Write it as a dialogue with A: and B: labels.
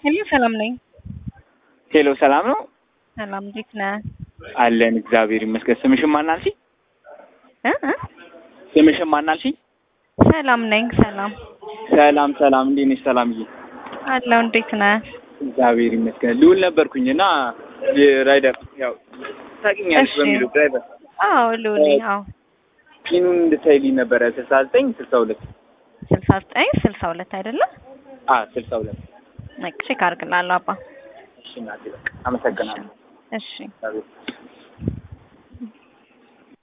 A: ሄሎ ሰላም ነኝ።
B: ሄሎ ሰላም ነው
A: ሰላም እንዴት ነህ?
B: አለን እግዚአብሔር ይመስገን። ስምሽን ማን አልሽኝ?
A: እ እ
B: ስምሽን ማን አልሽኝ?
A: ሰላም ነኝ። ሰላም
B: ሰላም ሰላም፣ እንዴት ነሽ ሰላምዬ?
A: አለው እንዴት ነህ?
B: እግዚአብሔር ይመስገን። ልውል ነበርኩኝ እና የራይደር ያው ታውቂኛለሽ
A: እሺ።
B: በሚለው ድራይቨር
A: አዎ ልውል አዎ
B: ፒኑን እንድታይልኝ ነበረ ስልሳ ዘጠኝ ስልሳ ሁለት
A: ስልሳ ዘጠኝ ስልሳ ሁለት አይደለም?
B: አ ስልሳ ሁለት
A: በቃ ቼክ አድርግልሃለሁ አባ።
B: እሺ እናቴ በቃ አመሰግናለሁ።
A: እሺ
B: እግዚአብሔር